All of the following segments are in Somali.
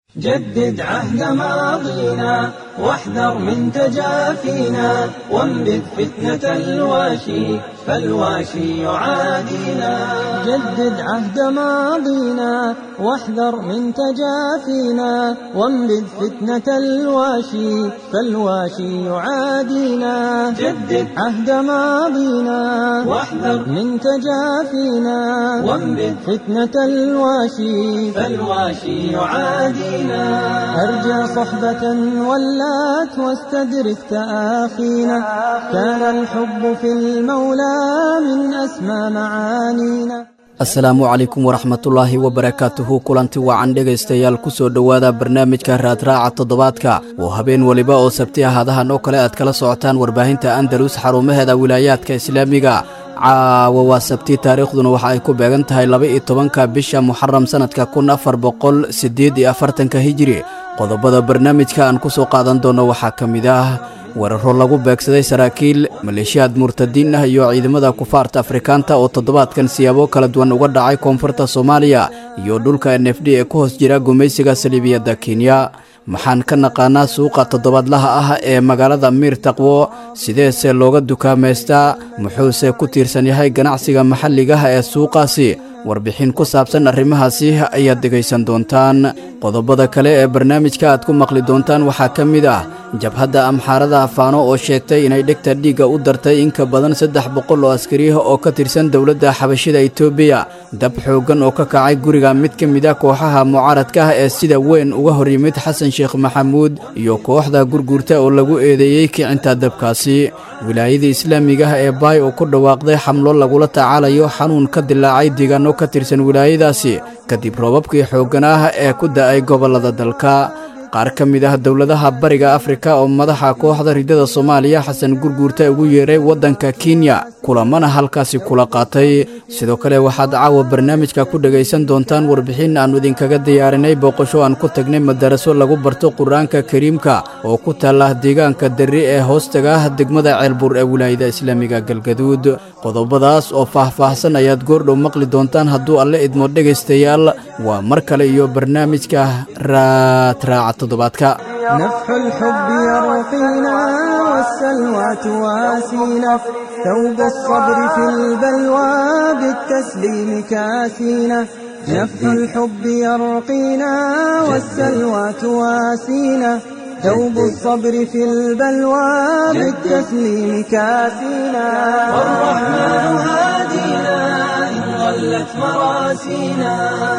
جدد عهد ماضينا واحذر من تجافينا وانبذ فتنة الواشي فالواشي يعادينا جدد عهد ماضينا واحذر من تجافينا وانبذ فتنة الواشي فالواشي يعادينا جدد عهد ماضينا واحذر من تجافينا وانبذ فتنة الواشي فالواشي يعادينا أرجى صحبة ولات واستدرك تآخينا كان الحب في المولى من أسمى معانينا asalaamu calaykum waraxmatullaahi wabarakaatuhu kulanti wacan dhegaystayaal ku soo dhowaada barnaamijka raadraaca toddobaadka oo habeen weliba oo sabti ahaadahan oo kale aad kala socotaan warbaahinta andalus xarumaheeda wilaayaadka islaamiga caawa waa sabti taariikhduna waxa ay ku beegan tahay laba-iyo tobanka bisha muxaram sannadka kun afar boqol siddeed iyo afartanka hijiri qodobada barnaamijka aan ku soo qaadan doono waxaa ka mid ah weeraro lagu beegsaday saraakiil maleeshiyaad murtadiin ah iyo ciidamada kufaarta afrikaanta oo toddobaadkan siyaabo kala duwan uga dhacay koonfurta soomaaliya iyo dhulka n f d ee ku hoos jira gumaysiga saliibiyadda kenya maxaan ka naqaanaa suuqa toddobaadlaha ah ee magaalada miir taqwo sideese looga dukaamaystaa muxuuse ku tiirsan yahay ganacsiga maxalligaha ee suuqaasi warbixin ku saabsan arrimahaasi ayaad dhegaysan doontaan qodobada kale ee barnaamijka aad ku maqli doontaan waxaa ka mid ah jabhadda amxaarada afaano oo sheegtay inay dhegta dhiigga u dartay in ka badan saddex boqol oo askariyaha oo ka tirsan dowladda xabashida etoobiya dab xooggan oo ka kacay guriga mid ka mid a kooxaha mucaaradka ah ee sida weyn uga hor yimid xasan sheekh maxamuud iyo kooxda gurguurta oo lagu eedeeyey kicinta dabkaasi wilaayada islaamiga ah ee baay oo ku dhawaaqday xamlo lagula tacaalayo xanuun ka dilaacay deegaano ka tirsan wilaayadaasi kadib roobabkii xooggan ah ee ku da'ay gobollada dalka qaar ka mid ah dowladaha bariga afrika oo madaxa kooxda ridada soomaaliya xasan gurguurta ugu yeeray waddanka kenya kulamana halkaasi kula qaatay sidoo kale waxaad caawa barnaamijka ku dhegaysan doontaan warbixin aannu idinkaga diyaarinay booqasho aan ku tagnay madaraso lagu barto qur-aanka kariimka oo ku taalla deegaanka darri ee hoostaga ah degmada ceelbuur ee wilaayada islaamiga galgaduud qodobadaas oo faah-faahsan ayaad goordhow maqli doontaan hadduu alle idmo dhegaystayaal waa mar kale iyo barnaamijka raadraaca toddobaadka نفح الحب يرقينا والسلوى تواسينا ثوب الصبر في البلوى بالتسليم كاسينا نفح الحب يرقينا والسلوى تواسينا ثوب الصبر في البلوى بالتسليم كاسينا والرحمن هادينا إن ضلت مراسينا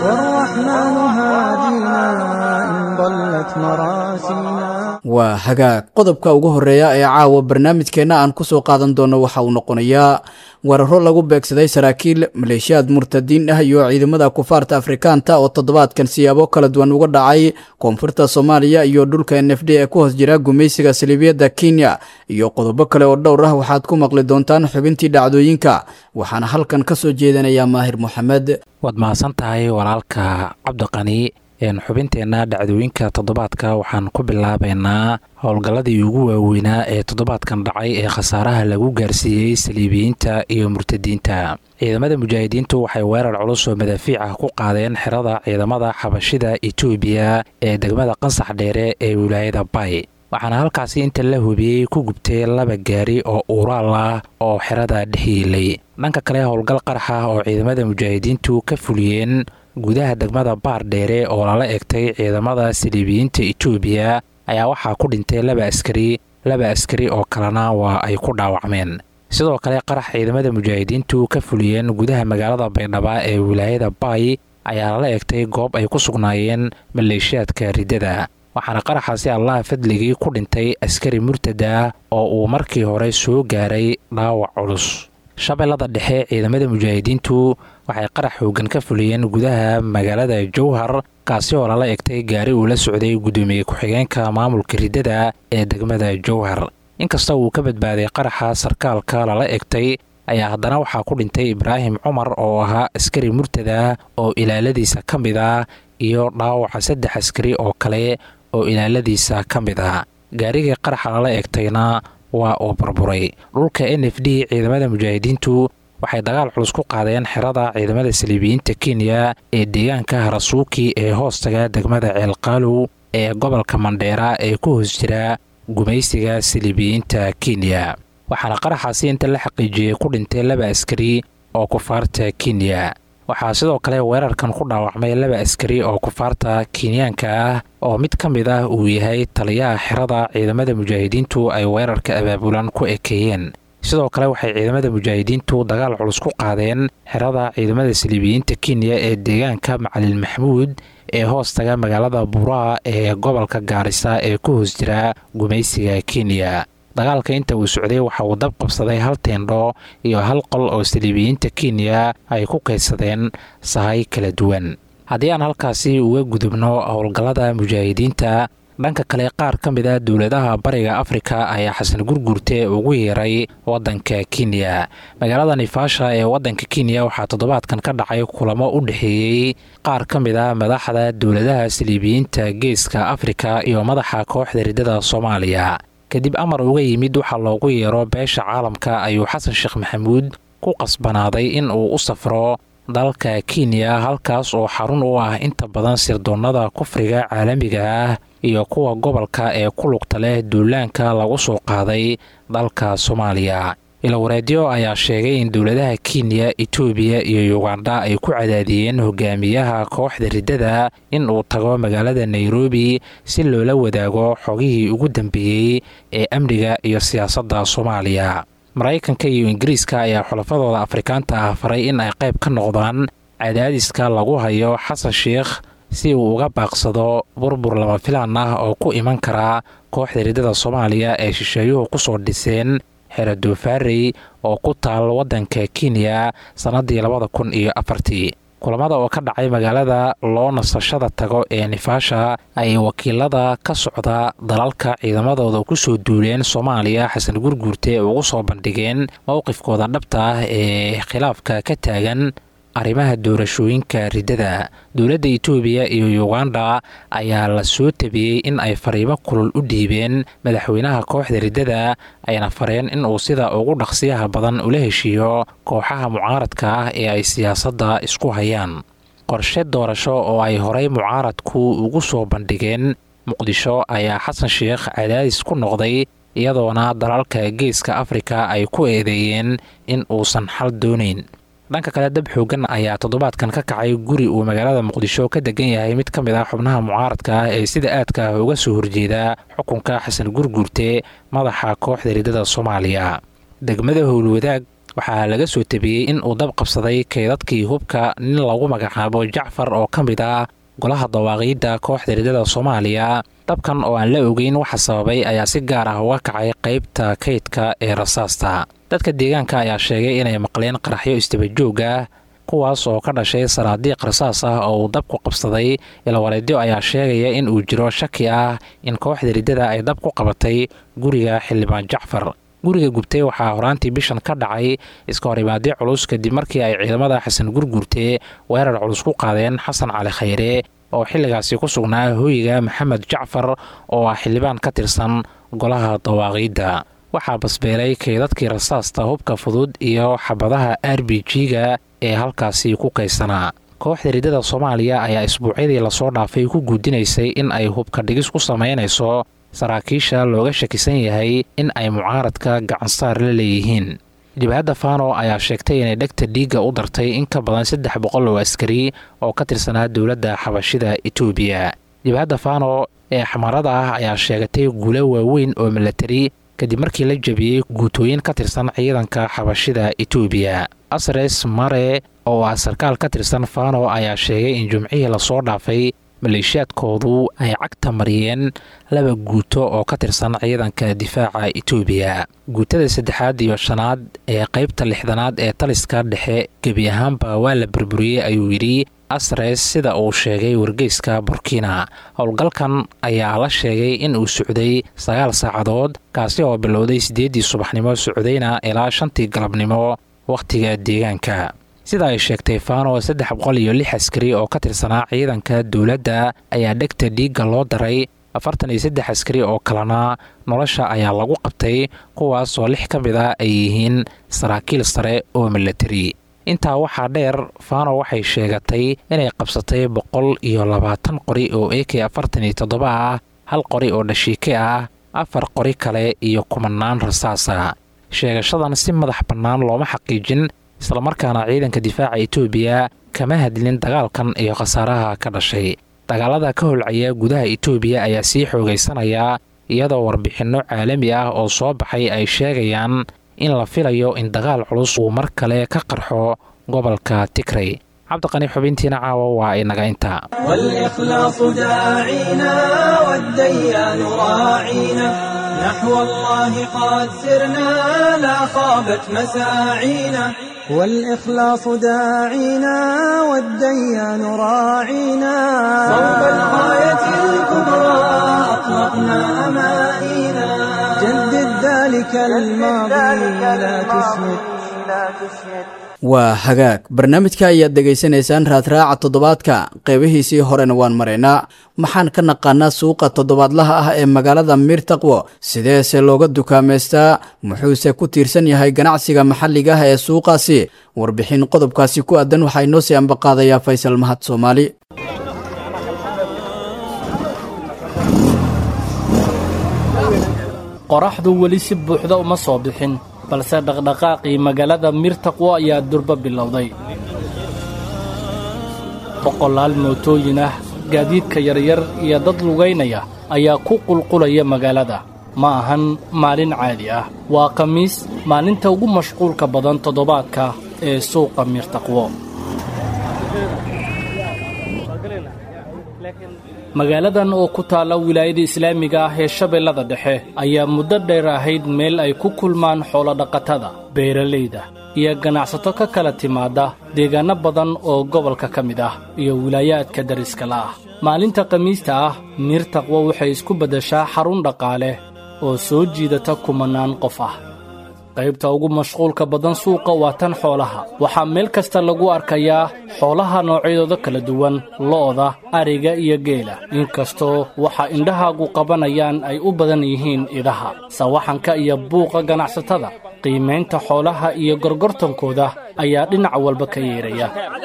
والرحمن هادينا إن ضلت مراسينا waa hagaag qodobka ugu horreeya ee caawa barnaamijkeenna aan ku soo qaadan doono waxa uu noqonayaa weeraro lagu beegsaday saraakiil maleeshiyaad murtadiin ah iyo ciidamada kufaarta afrikaanta oo toddobaadkan siyaabo kala duwan uga dhacay koonfurta soomaaliya iyo dhulka n f d ee ku hoos jira gumaysiga saliibiyadda kenya iyo qodobo kale oo dhowr ah waxaad ku maqli doontaan xubintii dhacdooyinka waxaana halkan ka soo jeedanayaa maahir moxamed waad mahadsan tahay walaalka cabdiqani xubinteenna dhacdooyinka toddobaadka waxaan ku bilaabaynaa howlgalladii ugu waaweynaa ee toddobaadkan dhacay ee khasaaraha lagu gaarsiiyey saliibiyiinta iyo murtadiinta ciidamada mujaahidiintu waxay weerar culus oo madaafiic ah ku qaadeen xerada ciidamada xabashida etoobiya ee degmada qansax dheere ee wilaayada bay waxaana halkaasi inta la hubiyey ku gubtay laba gaari oo uuraal ah oo xerada dhex yiilay dhanka kale howlgal qarax ah oo ciidamada mujaahidiintu ka fuliyeen gudaha degmada baar dheere oo lala egtay ciidamada saliibiyiinta etoobiya ayaa waxaa ku dhintay laba askari laba askari oo kalena waa ay ku dhaawacmeen sidoo kale qarax ciidamada mujaahidiintu ka fuliyeen gudaha magaalada baydhaba ee wilaayada baay ayaa lala egtay goob ay ku sugnaayeen maleeshiyaadka riddada waxaana qaraxaasi allaha fadligii ku dhintay askari murtada oo uu markii hore soo gaaray dhaawac culus shabeellada dhexe ciidamada mujaahidiintu waxay qarax xoogan ka fuliyeen gudaha magaalada jowhar kaasi oo lala egtay gaari uu la socday guddoomiye ku-xigeenka maamulka riddada ee degmada jowhar inkasta uu ka badbaaday qaraxa sarkaalka lala egtay ayaa haddana waxaa ku dhintay ibraahim cumar oo ahaa askari murtada oo ilaaladiisa ka mid ah iyo dhaawaca saddex askari oo kale oo ilaaladiisa ka mid ah gaarigii qaraxa lala egtayna waa uu burburay dhulka n f d ciidamada mujaahidiintu waxay dagaal culus ku qaadeen xerada ciidamada saliibiyiinta kenya ee deegaanka harasuuki ee hoostaga degmada ceelqaalow ee gobolka mandheera ee ku hoos jira gumaysiga saliibiyiinta kenya waxaana qaraxaasi inta la xaqiijiyey ku dhintay laba askari oo kufaarta kenya waxaa sidoo kale weerarkan ku dhaawacmay laba askari oo kufaarta kenyaanka ah oo mid ka mid ah uu yahay taliyaha xerada ciidamada mujaahidiintu ay weerarka abaabulan ku ekeeyeen sidoo kale waxay ciidamada mujaahidiintu dagaal culus ku qaadeen xerada ciidamada saliibiyiinta kenya ee deegaanka macalin maxmuud ee hoostaga magaalada buraa ee gobolka gaarisa ee ku hoos jira gumaysiga kenya dagaalka inta uu socday waxa uu dab qabsaday hal teendho iyo hal qol oo saliibiyiinta kenya ay ku kaydsadeen sahay kala duwan haddii aan halkaasi uga gudubno howlgallada mujaahidiinta dhanka kale qaar ka mid a dowladaha bariga afrika ayaa xasan gurgurte ugu yeeray waddanka kenya magaalada nifaasha ee waddanka kenya waxaa toddobaadkan ka dhacay kulamo u dhexeeyey qaar ka mid a madaxda dowladaha saliibiyiinta geeska afrika iyo madaxa kooxda riddada soomaaliya kadib amar uga yimid waxaa loogu yeero beesha caalamka ayuu xasan sheekh maxamuud ku qasbanaaday in uu u safro dalka kenya halkaas oo xarun u ah inta badan sirdoonnada kufriga caalamiga ah iyo kuwa gobolka ee ku lugta leh duulaanka lagu soo qaaday dalka soomaaliya ilawareedyo ayaa sheegay in dowladaha kenya etoobiya iyo yugandha ay ku cadaadiyeen hogaamiyaha kooxda riddada in uu tago magaalada nairobi si loola wadaago xogihii ugu dambeeyey ee amniga iyo siyaasadda soomaaliya maraykanka iyo ingiriiska ayaa xulafadooda afrikaanta ah faray in ay qayb ka noqdaan cadaadiska lagu hayo xasan sheikh si uu uga baaqsado burbur lama filaan ah oo ku iman karaa kooxda riddada soomaaliya ee shisheeyuhu kusoo dhiseen xero doofaarey oo ku taal waddanka kenya sannaddii labada kun iyo afartii kulamada oo ka dhacay magaalada loo nasashada tago ee nifaasha ay wakiilada ka socda dalalka ciidamadooda kusoo duuleen soomaaliya xasan gurguurte ugu soo bandhigeen mowqifkooda dhabta ah ee khilaafka ka taagan arrimaha doorashooyinka riddada dowladda itoobiya iyo yuganda ayaa la soo tabiyey in ay fariimo kulul u dhiibeen madaxweynaha kooxda riddada ayna fareen in uu sida ugu dhaqsiyaha badan ula heshiiyo kooxaha mucaaradka ah ee ay siyaasadda isku hayaan qorshe doorasho oo ay horey mucaaradku ugu soo bandhigeen muqdisho ayaa xasan sheikh cadaadis ku noqday iyadoona dalalka geeska afrika ay ku eedeeyeen in uusan xal doonayn dhanka kale dab xoogan ayaa toddobaadkan ka kacay guri uu magaalada muqdisho ka degan yahay mid ka mid ah xubnaha mucaaradka ah ee sida aadka ah uga soo horjeeda xukunka xasan gurguurte madaxa kooxda riddada soomaaliya degmada howlwadaag waxaa laga soo tabiyey in uu dab qabsaday keydadkii hubka nin lagu magacaabo jacfar oo ka mid ah golaha dawaaqiidda kooxda riddada soomaaliya dabkan oo aan la ogeyn waxa sababay ayaa si gaar ah uga kacay qaybta kaydka ee rasaasta dadka deegaanka ayaa sheegay inay maqleen qaraxyo istabajoog ah kuwaas oo ka dhashay saraadiiq rasaas ah oo uu dabku qabsaday ilawareedyo ayaa sheegaya in uu jiro shaki ah in kooxda riddada ay dab ku qabatay guriga xildhibaan jacfar guriga gubtay waxaa horaantii bishan ka dhacay iska horimaadyo culus kadib markii ay ciidamada xasan gurgurte weerar culus ku qaadeen xasan cali khayre oo xilligaasi ku sugnaa hooyiga maxamed jacfar oo ah xildhibaan ka tirsan golaha dawaaqiidda waxaa basbeelay keydadkii rasaasta hubka fudud iyo xabadaha r b g-ga ee halkaasi ku kaysanaa kooxda riddada soomaaliya ayaa isbuucyadii lasoo dhaafay ku guudinaysay in ay hubka dhigis ku samaynayso saraakiisha looga shakisan yahay in ay mucaaradka gacansaar la leeyihiin jabhadda fano ayaa sheegtay inay dhegta dhiigga u dartay in ka badan saddex boqol oo askari oo ka tirsanaa dowladda xabashida etoobiya jabhadda fano ee xamarada ah ayaa sheegatay guulo waaweyn oo milatari kadib markii la jabiyey guutooyin ka tirsan ciidanka xabashida etoobiya asres mare oo ah sarkaal ka tirsan fano ayaa sheegay in jumcihii lasoo dhaafay maleeshiyaadkoodu ay cagta mariyeen laba guuto oo ka tirsan ciidanka difaaca etoobiya guutada saddexaad iyo shanaad ee qaybta lixdanaad ee taliska dhexe gebi ahaanba waa la burburiyey ayuu yidhi asres sida uu sheegay wargeyska burkina howlgalkan ayaa la sheegay in uu socday sagaal saacadood kaasi oo bilowday siddeeddii subaxnimo socdayna ilaa shantii galabnimo wakhtiga deegaanka sida ay sheegtay fano saddex boqol iyo lix askari oo ka tirsanaa ciidanka dowladda ayaa dhegta dhiigga loo daray afartan iyo saddex askari oo kalena nolosha ayaa lagu qabtay kuwaasoo lix ka mid ah ay yihiin saraakiil sare oo milatari intaa waxaa dheer fano waxay sheegatay inay qabsatay boqol iyo labaatan qori oo a k afartan iyo toddoba ah hal qori oo dhashiike ah afar qori kale iyo kumanaan rasaasa sheegashadan si madax bannaan looma xaqiijin islamarkaana ciidanka difaaca etoobiya kama hadlin dagaalkan iyo khasaaraha ka dhashay dagaalada ka holcaya gudaha etoobiya ayaa sii xoogaysanaya iyadoo warbixinno caalami ah oo soo baxay ay sheegayaan in la filayo in dagaal culus uu mar kale ka qarxo gobolka tigrey cabdiqani xubintiina caawa waa inaga intaa والإخلاص داعينا والديان راعينا نحو الله قد سرنا لا خابت مساعينا والإخلاص داعينا والديان راعينا صوب الغاية الكبرى أطلقنا أمانينا جدد ذلك الماضي لا تسمد waa hagaag barnaamijka ayaad dhegaysanaysaan raadraaca toddobaadka qeybihiisii horena waan maraynaa maxaan ka naqaanaa suuqa toddobaadlaha ah ee magaalada miirtaqwo sideese looga dukaamaystaa muxuuse ku tiirsan yahay ganacsiga maxalliga ah ee suuqaasi warbixin qodobkaasi ku aadan waxaa inoo sii ambaqaadayaa faysal mahad soomaali qoraxdu weli si buuxda uma soo bixin balse dhaqdhaqaaqii magaalada miirtaqwo ayaa durba bilowday boqolaal mootooyin ah gaadiidka yaryar iyo dad lugaynaya ayaa ku qulqulaya magaalada ma ahan maalin caadi ah waa khamiis maalinta ugu mashquulka badan toddobaadka ee suuqa miirtaqwo magaaladan oo ku taalla wilaayada islaamiga ah ee shabeellada dhexe ayaa muddo dheer ahayd meel ay ku kulmaan xoolodhaqatada beeralayda iyo ganacsato ka kala timaadda deegaanno badan oo gobolka ka mid ah iyo wilaayaadka dariska la ah maalinta khamiista ah miirtaqwo waxay isku beddeshaa xarun dhaqaale oo soo jiidata kumannaan qof ah qaybta ugu mashquulka badan suuqa waa tan xoolaha waxaa meel kasta lagu arkayaa xoolaha noocyadooda kala duwan lo'da ariga iyo geela inkastoo waxa indhahaagu qabanayaan ay u badan yihiin idaha sawaxanka iyo buuqa ganacsatada qiimaynta xoolaha iyo gorgortankooda ayaa dhinac walba ka yeeraya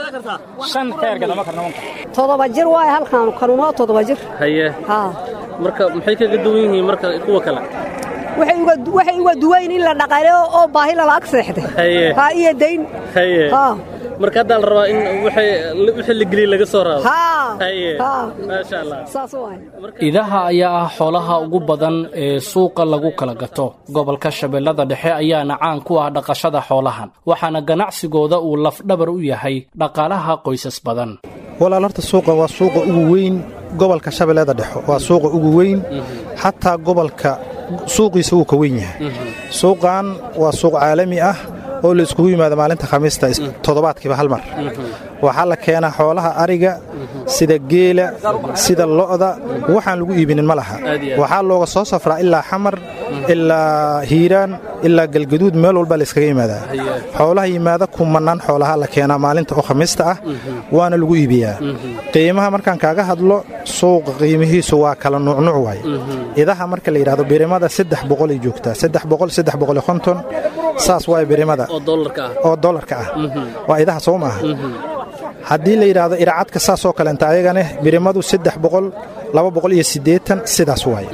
todoba jir waay halkaan kanunoo todoba jir haye haa marka maxay kaga duwan yihiin marka kuwa kale waxay uga waxay uga duwayn in la dhaqaleeyo oo baahi lala ag seexday haye haa iyo dayn haye haa marka haddaa la rabaa in waxay wixii la geliya laga soo raado haa haye haa maasha allah saas waay idaha ayaa ah xoolaha ugu badan ee suuqa lagu kala gato gobolka shabeellada dhexe ayaana caan ku ah dhaqashada xoolahan waxaana ganacsigooda uu lafdhabar u yahay dhaqaalaha qoysas badan walaal horta suuqa waa suuqa ugu weyn gobolka shabeellada dhexe waa suuqa ugu weyn xataa gobolka suuqiisa wuu ka weyn yahay suuqan waa suuq caalami ah oo la iskugu yimaado maalinta khamiista toddobaadkiiba hal mar waxaa la keenaa xoolaha ariga sida geela sida lo'da waxaan lagu iibinin ma laha waxaa looga soo safraa ilaa xamar ilaa hiiraan ilaa galgaduud meel walba layskaga yimaadaa xoolaha yimaada kumannaan xoolaha la keenaa maalinta oo khamiista ah waana lagu iibiyaa qiimaha markaan kaaga hadlo suuqa qiimihiisu waa kala nuucnuuc waay idaha marka la yidhahdo birimada saddex boqolay joogtaa saddex boqol saddex boqol iyo konton saas waay birimada oo dollarka ah oo dollarka ah waa idaha soo maaha haddii la yidhaahdo iracadka saasoo kaleenta ayagane birimadu saddex boqol laba boqol iyo siddeetan sidaas waaye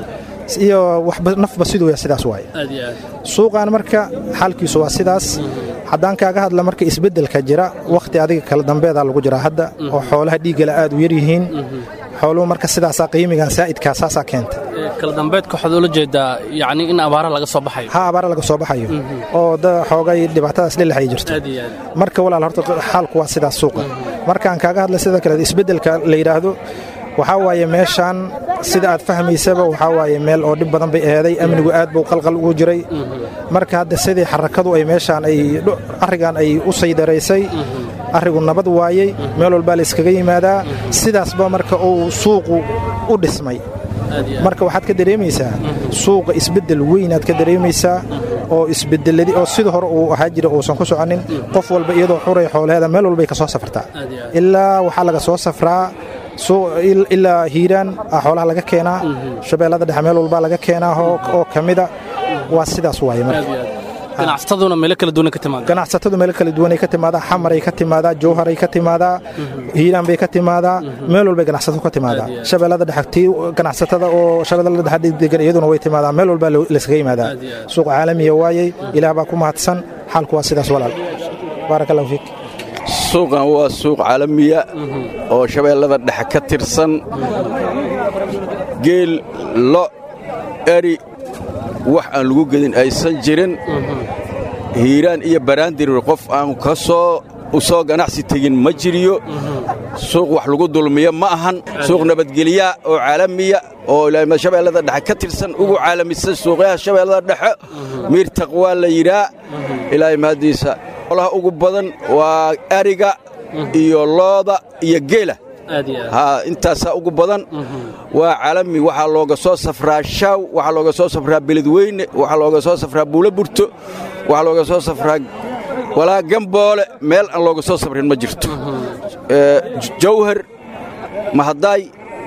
iyo waxba nafba siduu ya sidaas waaye aad iyo aad suuqan marka xaalkiisu waa sidaas haddaan kaaga hadla marka isbeddelka jira wakhti adiga kala dambeedaa lagu jiraa hadda oo xoolaha dhiiggala aad u yar yihiin xooluhu marka sidaasaa qiimigan saa'idkaa saasaa keenta Ee, kala dambeedka waxaad ula jeedaa yacni in abaara laga soo baxayo ha abaara laga soo baxayo oo da xoogay dhibaatadaas dhelax ay jirto aad iyo aad marka walaal horta xaalku waa sidaas suuqa markaan kaaga hadla sida kale isbeddelka la yidhaahdo waxaa waaye meeshaan sida aad fahmaysaba waxaa waaye meel oo dhib badan bay eeday amnigu aad buu qalqal ugu jiray marka hadda sidii xarakadu ay meeshaan ay dho- arrigan ay u saydaraysay arrigu nabad waayey meel walbaa la iskaga yimaadaa sidaasba marka uu suuqu u dhismay aad iyo aad marka waxaad ka dareemaysaa suuqa isbeddel weynaad ka dareemaysaa oo isbedeladii oo sida hore uu ahaa jira uusan ku soconin qof walba iyadoo xuray xoolaheeda meel walbay ka soo safrtaa aad iyo aad ilaa waxaa laga soo safraa ilaa hiiraan a xoolaha laga keenaa shabeellada dhexe meel walbaa laga keenaa oo ka mida waa sidaas waaye marka ganacsataduna meelo kala duwan ka timaada ganacsatadu meelo kala duwanay ka timaadaa xamaray ka timaadaa jowharay ka timaadaa hiiraan bay ka timaadaa meel walbay ganacsatadu ka timaadaa shabeellada dhexe tii ganacsatada oo shabeellada dhexe degan iyaduna way timaadaa meel walbaa laysaga yimaadaa suuq caalamiya waayey ilaah baa ku mahadsan xaalku waa sidaas walaal baarak allahu fiik suuqan waa suuq caalamiya oo shabeellada dhexe ka tirsan geel lo eri wax aan lagu gedin aysan jirin hiiraan iyo baraandirir qof aan ka soo u soo ganacsi tegin ma jiriyo suuq wax lagu dulmiyo ma ahan suuq nabadgelya oo caalamiya oo shabeellada dhexe ka tirsan ugu caalamisan suuqyaha shabeellada dhexe miir taqwaa la yidhaa ilaahay mahaddiisa olaha ugu badan waa ariga iyo looda iyo geela intaasaa ugu badan waa caalami waxaa looga soo safraa shaaw waxaa looga soo safraa beledweyne waxaa looga soo safraa buulo burto waxaa looga soo safraa walaa gamboole meel aan looga soo safrin ma jirto jawhar mahadaay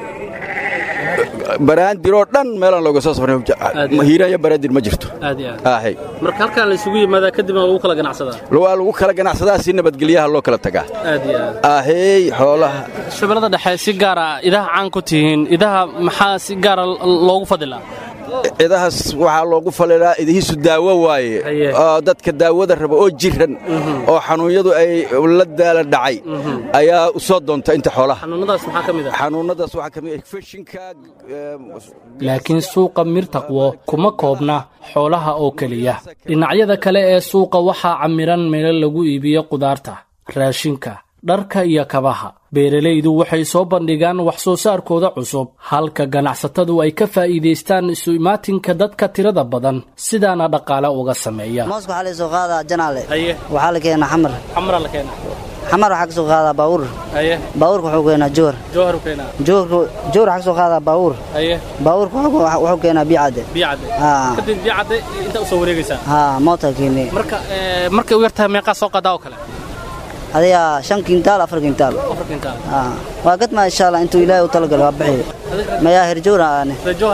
baraandiroo dhan meelaan looga soo safrhiiraan iyo baraandir ma jirto marka halkaan laysugu yimaadaa kadibna lagu kala ganacsadaa waa lagu kala ganacsadaa si nabadgelyaha loo kala tagaa ahey xoolaha shabeellada dhexe si gaara idaha caan ku tihiin idaha maxaa si gaara loogu fadilaa cidahaas waxaa loogu falilaa idihiisu daawo waaye oo dadka daawada raba oo jiran oo xanuunyadu ay la daala dhacay ayaa u soo doonta inta xoolaha xanuunnadaas waxaa ka mid feshinka laakiin suuqa mirtaqwo kuma koobna xoolaha oo keliya dhinacyada kale ee suuqa waxaa camiran meelo lagu iibiyo qudaarta raashinka dharka iyo kabaha beeralaydu waxay soo bandhigaan wax soo saarkooda cusub halka ganacsatadu ay ka faa'iidaystaan isu imaatinka dadka tirada badan sidaana dhaqaale uga sameeya mooska waxaa laysoo qaadaa janaale waxaa la keenaa xamar xamara la keenaa xamar waxaa ka soo qaadaa baawur baawurka wuxuu keenaa jowhar jowhar u keenaa jowhar jowhar waxaa ka soo qaadaa baawur baawurka wuxuu keenaa biyacadde biyacadde kadib biyacadde intaa u soo wareegaysaa haa mootaa keenee marka markay u yartahay meeqaa soo qaadaa oo kale adiga shan kintaal afar kintaal waa gadmaa insha allah intuu ilaahay u talagalo waa bixiyo mayaa herjowra aane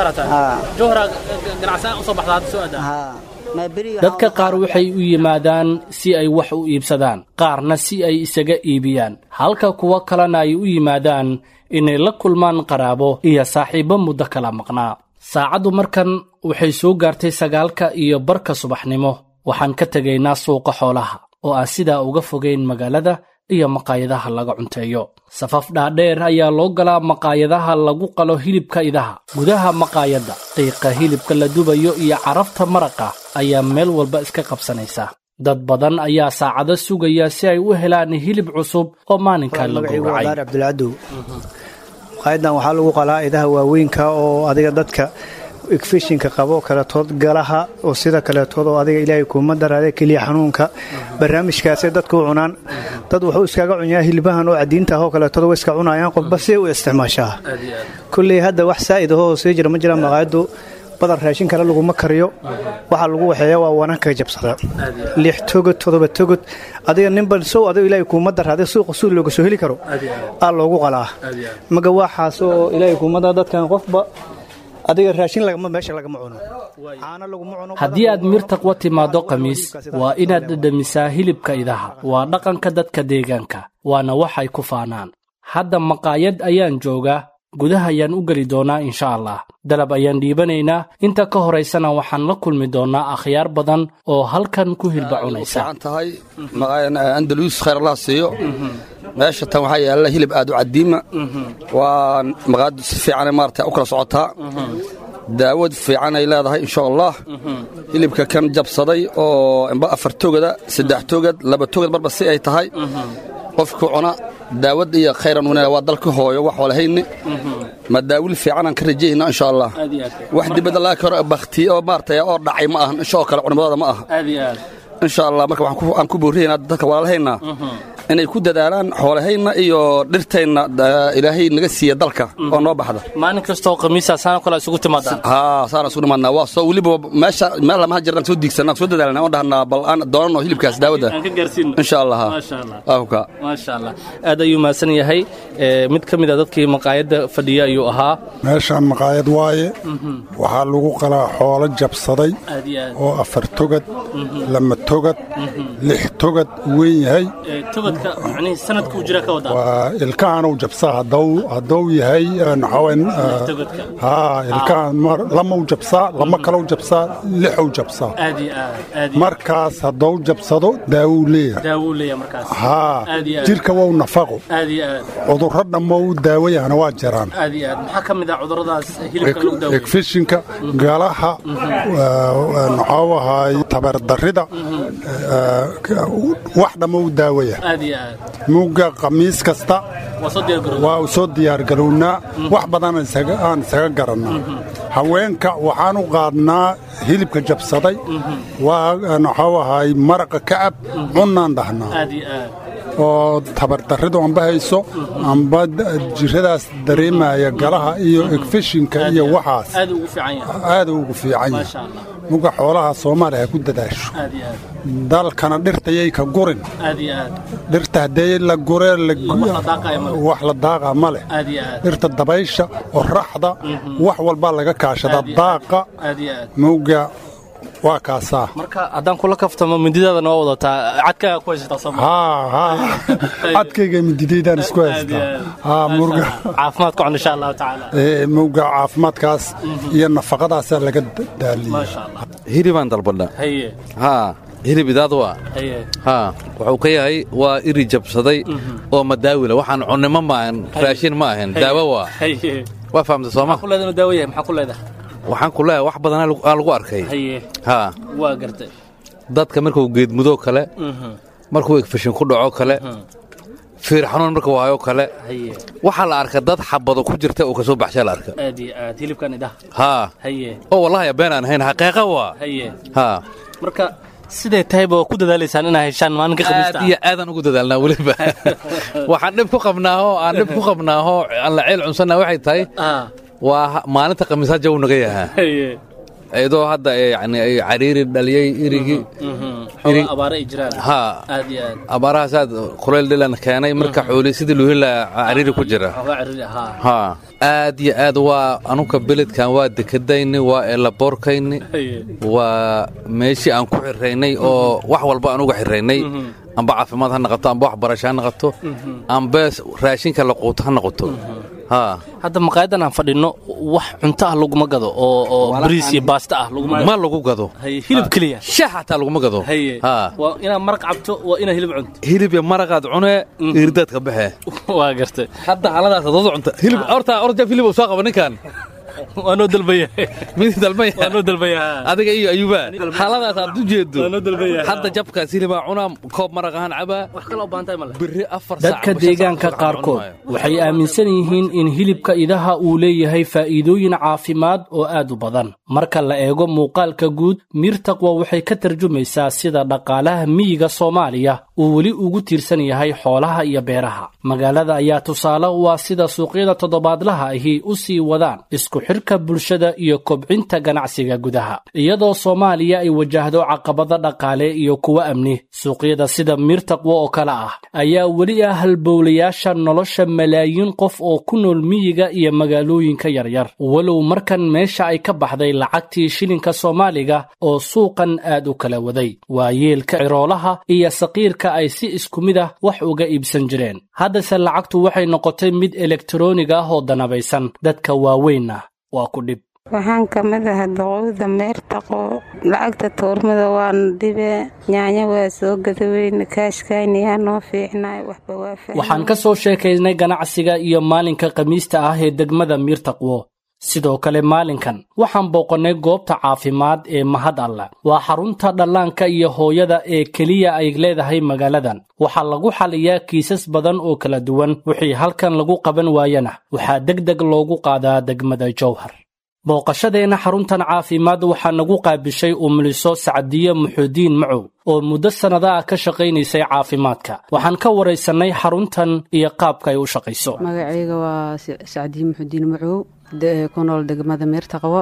dadka qaar waxay u yimaadaan si ay wax u iibsadaan qaarna si ay isaga iibiyaan halka kuwo kalena ay u yimaadaan inay la kulmaan qaraabo iyo saaxiibbo muddo kala maqnaa saacaddu markan waxay soo gaartay sagaalka iyo barka subaxnimo waxaan ka tegaynaa suuqa xoolaha oo aan sidaa uga fogayn magaalada iyo maqaayadaha laga cunteeyo safaf dhaadheer ayaa loo galaa maqaayadaha lagu qalo hilibka idaha gudaha maqaayadda qiiqa hilibka la dubayo iyo carafta maraqa ayaa meel walba iska qabsanaysa dad badan ayaa saacado sugaya si ay u helaan hilib cusub oo maalinkaa la gowracay cabdulcadow maqaayadan waxaa lagu qalaa idaha waaweynka oo adiga dadka igfishinka qabo kaletood galaha oo sida kaletood oo adiga ilaahay kuuma daraade keliya xanuunka barnaamijkaasay dadka u cunaan dad wuxuu iskaga cunyaa hilbahan oo cadiinta ahoo kaletood way iska cunayaan qofba see u isticmaashaa kulley hadda wax saa'id ahoo sii jira ma jira maqaayaddu badan raashin kale laguma kariyo waxaa lagu waxeeya waa wananka jabsada lix togod todoba togod adiga ninban sow adigo ilaahay kuuma daraade suuqa suul looga soo heli karo aa loogu qalaa maga waxaas oo ilaahay kuuma dara dadkan qofba adiga raashin lagama meesha lagama cuno caano laguma cuno haddii aad mirtaqwa timaaddo khamiis waa inaad dhedhamisaa hilibka idaha waa dhaqanka dadka deegaanka waana waxay ku faanaan hadda maqaayad ayaan joogaa gudaha ayaan u geli doonaa insha allah dalab ayaan dhiibanaynaa inta ka horaysana waxaan la kulmi doonnaa akhyaar badan oo halkan ku hilba cunaysa tahay andalus khayr allah siiyo meesha tan waxaa yaalla hilib aad u cadiima waa maqaayaddu si fiicanay maarata u kala socotaa daawad fiicanay leedahay insha allah hilibka kan jabsaday oo imba afar togada saddex togad laba togad marba si ay tahay qofku cuna daawad iyo khayran wanaag waa dalka hooyo wax walahayni ma daawil fiicanaan ka rajayna insha allah wax dibadda laga karo baktiye oo maarata oo dhacay ma ahan insha oo kale culimadooda ma aha insha allah marka waxaan ku boorinaynaa dadka walaalahaynaa inay ku dadaalaan xoolahayna iyo dhirtayna ilaahay naga siiya dalka oo noo baxda maalin kastoo khamiisa saana kale isugu timaadaan haa saana isugu dhimaadnaa waa soo weliba meesha meel lamaha jirnaan soo diigsanaa soo dadaalnaa oo dhahnaa bal aan doonano hilibkaas daawada aan ka gaarsiino insha allah maasha allah ahka maasha allah aad ayuu mahadsan yahay mid ka mid a dadkii maqaayadda fadhiya ayuu ahaa meeshaan maqaayad waaye waxaa lagu qalaa xoolo jabsaday aad iyo aad oo afar togad lama togad lix togad weyn yahay togadka macnihii sanadkuu jira ka wadaa waa ilkahanuu jabsaa hadduu hadduu yahay naxawen togadka haa ilkahan mar- lamau jabsaa lama kalau jabsaa lixuu jabsaa aad iyo aad aad iyo markaas hadduu jabsado daawuu leeyahay daawuu leeyahay markaas haa aad iyo aad jirka wou nafaqo aad iyo aad cudurro dhammo u daawayahana waa jiraan aad iyo aad maxaa ka mid ah cudurradaas hilibka lagu daaweeyo egfishinka galaha maxuu ahaay tabardarrida wax dhammo u daawaya aad iyo aad mugga khamiis kasta waa soo diyaar garooday waa u soo diyaargarownaa wax badan aan isaga- aan isaga garannaa haweenka waxaan u qaadnaa hilibka jabsaday waa maxuu ahaay maraqa kacab cunnaan dhahnaa aad iyo aad oo tabardarridu amba hayso amba d- jiradaas dareemaya galaha iyo egfishinka iyo waxaas aad ugu fiican yahay aad ugu fiican maasha yahay allah muga xoolaha soomaaliya ha ku dadaasho aad iyo aad dalkana dhirtayay ka gurin aad iyo aad dhirta haddee la guree la gu- wax la daaqaya ma leh. wax la daaqa ma leh aad iyo aad dhirta dabaysha oraxda wax walbaa laga kaashada Aad iyo aad. daaqa aad iyo aad muga waa kaasaa marka haddaan kula kaftamo mindidaadana waa wadataa cadkaaga ku haysataa soo haa haa cadkayga mididaydaan isku haystaa haa murga caafimaad ku cun insha allahu tacaala ee, mawga caafimaadkaas iyo nafaqadaasaa laga da- daaliya maasha allah hilibaan dalbadha haye haa hilib idaad waa haye haa wuxuu ka yahay waa iri jabsaday oo madaawila waxaan cunnimo ma ahan raashin ma ahan daawo waa haye waa fahamta sooma maxaa ku leedahay inuu daawo yahay maxaa ku leedahay waxaan ku leeyahay wax badanaa lagu- aa lagu arkay haye haa waa gartay dadka markuu geedmudoo kale Mhm. markuu egfashin ku dhaco kale fiir xanuun markuu hayo kale haye waxaa la arka dad xabado ku jirta oo ka soo baxshaa la arka aad iyo aad hilibkan idaha haa haye oo wallahi been aan ahayn xaqiiqa waa haye haa marka siday tahayba waa ku dadaalaysaan inaa heshaan maalinka khamiista aad iyo aadaan ugu dadaalnaa weliba waxaan dhib ku qabnaaho aan dhib ku qabnaaho aan la ceel cunsanaa waxay tahay ah waa ha- maalinta khamiisaa jaw naga yahaa haye iyadoo hadda ay yani ay cariiri dhaliyey irigii xoogaa abaare ay jiraan haa aad iyo aad abaarahaasaad kuleyl dhilan keenay marka xooli sidii luhila cariiri ku jira xoogaa ciriri ahaa haa aad iyo aad waa anuka beledkan waa dekadayni waa eelaboorkayni haye waa meeshii aan ku xiraynay oo wax walba aan uga xiraynay amba caafimaad ha noqoto amba waxbarasho ha noqoto amba raashinka la quuto ha noqoto haa hadda maqaayadan aan fadhino wax cunto ah laguma gado oo oo bariis iyo baasta ah laguma ma lagu gado haye hilib keliya shax xataa laguma gado haye haa waa inaad maraq cabto waa inaad hilib cunto hilib iyo maraqaad cunee irdaadka baxe waa gartay hadda haladaas adood cunta hilib horta orja hilib uu soo qaba ninkan waa noo dalbaya mid dalbaya waa noo dalbaya adiga iyo ayuba haladaas aad u jeedo waa noo dalbaya hadda jabkaas hilibaa cunaa koob maraq ahaan cabaa wax kale oo baantahay male biri afar dadka deegaanka qaarkood waxay aaminsan yihiin in hilibka idaha uu leeyahay faa'iidooyin caafimaad oo aad u badan marka la eego muuqaalka guud miirtaqwa waxay ka tarjumaysaa sida dhaqaalaha miyiga soomaaliya uu weli ugu tiirsan yahay xoolaha iyo beeraha magaalada ayaa tusaale u ah sida suuqyada toddobaadlaha ahi u sii wadaan isku xirka bulshada iyo kobcinta ganacsiga gudaha iyadoo soomaaliya ay wajahdo caqabado dhaqaale iyo kuwo amni suuqyada sida miirtaqwo oo kale ah ayaa weli ah halbowlayaasha nolosha malaayiin qof oo ku nool miyiga iyo magaalooyinka yaryar walow markan meesha ay ka baxday lacagtii shilinka soomaaliga oo suuqan aad u kala waday waa yeelka ciroolaha iyo saqiirka ay si isku mid ah wax uga iibsan jireen haddase lacagtu waxay noqotay mid elektaroonig ah oo danabaysan dadka waaweynna waa ku dhib waxaan ka mid ahaa doqowda meertaqo lacagta tuurmada waan dhibe nyaanya waa soo gadaweyne kaashkaynayaa noo fiicnay waxba waa waxaan ka soo sheekaynay ganacsiga iyo maalinka khamiista ah ee degmada miirtaqwo sidoo kale maalinkan waxaan booqannay goobta caafimaad ee mahad alla waa xarunta dhallaanka iyo hooyada ee keliya ay leedahay magaaladan waxaa lagu xaliyaa kiisas badan oo kala duwan wixii halkan lagu qaban waayana waxaa deg deg loogu qaadaa degmada jowhar booqashadeenna xaruntan caafimaad waxaa nagu qaabishay umuliso sacdiye muxuudiin macow oo muddo sannada ah ka shaqaynaysay caafimaadka waxaan ka waraysannay xaruntan iyo qaabka ay u shaqayso magacayga waa sacdiye muxuudiin macow ku nool degmada meertaqwo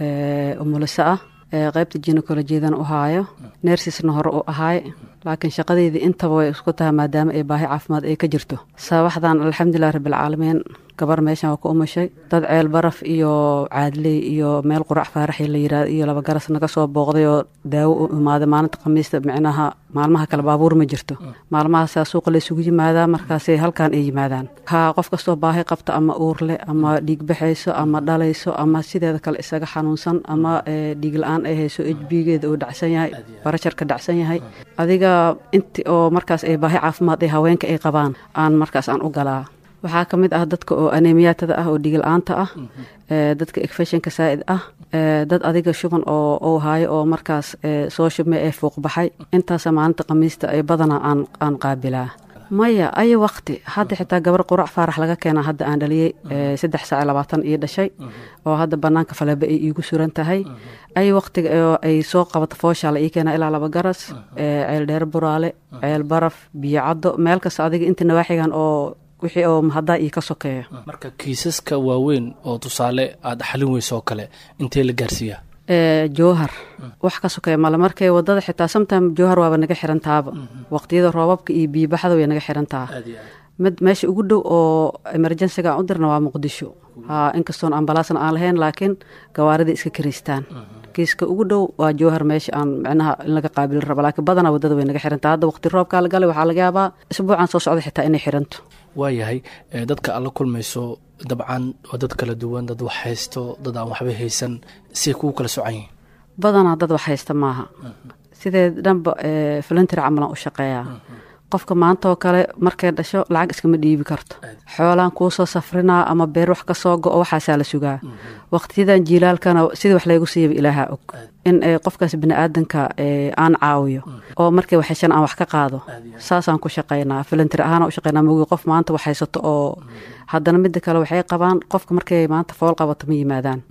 umuliso ah qaybta jinekolojiyadan u haayo neersisna hore u ahaay laakiin shaqadeydii intaba way isku tahay maadaama ay baahi caafimaad ay ka jirto sabaxdan alxamdulilah rabbilcaalamiin gabar meeshan waa ku umushay dad ceel baraf iyo caadley iyo meel qurac faaraxi la yirahdo iyo laba garas naga soo booqday oo daawo u imaaday maalinta khamiista micnaha maalmaha kale baabuur ma jirto maalmahaasaa suuqa la isugu yimaadaa markaasay halkan ay yimaadaan ha qof kastoo baahi qabta ama uurle ama dhiig baxayso ama dhalayso ama sideeda kale isaga xanuunsan ama dhiig la-aan ay hayso ejbigeeda uu dhacsan yahay barasharka dhacsan yahay adiga inti oo markaas ay baahi caafimaad ee haweenka ay qabaan aan markaas aan u galaa waxaa ka mid ah dadka oo anemiyaatada ah oo dhigil-aanta ah dadka ekfeshinka saa'id ah dad adiga shuban oo uu haayo oo markaas soo shubmay ee fuuq baxay intaasa maalinta khamiista ee badanaa aan aan qaabilaa maya ayo waqti hadda xitaa gabar qurac faarax laga keenaa hadda aan dhaliyey saddex saac labaatan ii dhashay oo hadda banaanka faleba ay iigu suran tahay ayo waqtiga ay soo qabato fooshaa la ii keenaa ilaa laba garas ceel dheer buraale ceel baraf biyo caddo meel kasta adiga inta nawaaxigan oo wixii oo mahaddaa ii ka sokeeya marka kiisaska waaweyn oo tusaale aad xalin weyso oo kale intee la gaarsiiyaa jowhar wax ka sokeeya male markay wadada xitaa sometime jowhar waaba naga xirantaaba waqtiyada roobabka iyo biibaxda way naga xirantaa mid meesha ugu dhow oo emerjensiga aan u dirna waa muqdisho ha inkastoon ambalaasna aan lahayn laakiin gawaaridai iska karaystaan kiiska ugu dhow waa jowhar meesha aan micnaha in laga qaabili rabo laakiin badanaa wadada way naga xirantaa hadda waqti roobkaa la galay waxaa laga yaabaa isbuucan soo socda xitaa inay xiranto waayahay dadka aad la kulmayso dabcan waa dad kala duwan dad wax haysto dad aan waxba haysan siay kugu kala socan yihin badanaa dad wax haysta maaha sidee dhanba voluntery camalan u shaqeeyaa qofka maanta oo kale markay dhasho lacag iskama dhiibi karto xoolaan kuu soo safrinaa ama beer wax ka soo go-o waxaasaa la sugaa waqtiyadan jiilaalkana sidii wax laygu siiyaba ilaaha og in qofkaas biniaadanka aan caawiyo oo markay waxheshan aan wax ka qaado saasaan ku shaqaynaa voluntery ahaan u shaqaynaa mogi qof maanta wax haysato oo haddana midda kale waxay qabaan qofka markay maanta fool qabato ma yimaadaan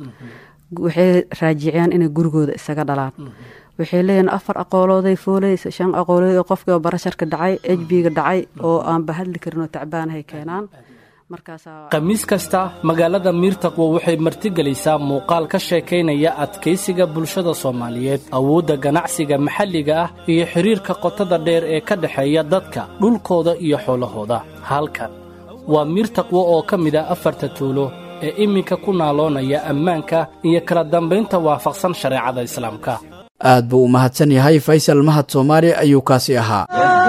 waxay raajiciyaan inay gurigooda isaga dhalaan waxay leeyihin afar aqoolooday fooleysa shan aqoolood oo qofkii oo barasharka dhacay ejbiga dhacay oo aanba hadli karin oo tacbaanahay keenaan khamiis kasta magaalada miirtaqwo waxay martigelaysaa muuqaal ka sheekaynaya adkaysiga bulshada soomaaliyeed awoodda ganacsiga maxalliga ah iyo xidhiirka qotada dheer ee ka dhexeeya dadka dhulkooda iyo xoolahooda halkan waa miirtaqwo oo ka mid ah afarta tuulo ee iminka ku naaloonaya ammaanka iyo kala dambaynta waafaqsan shareecada islaamka aad buu u mahadsan yahay faysal mahad soomaali ayuu kaasi ahaa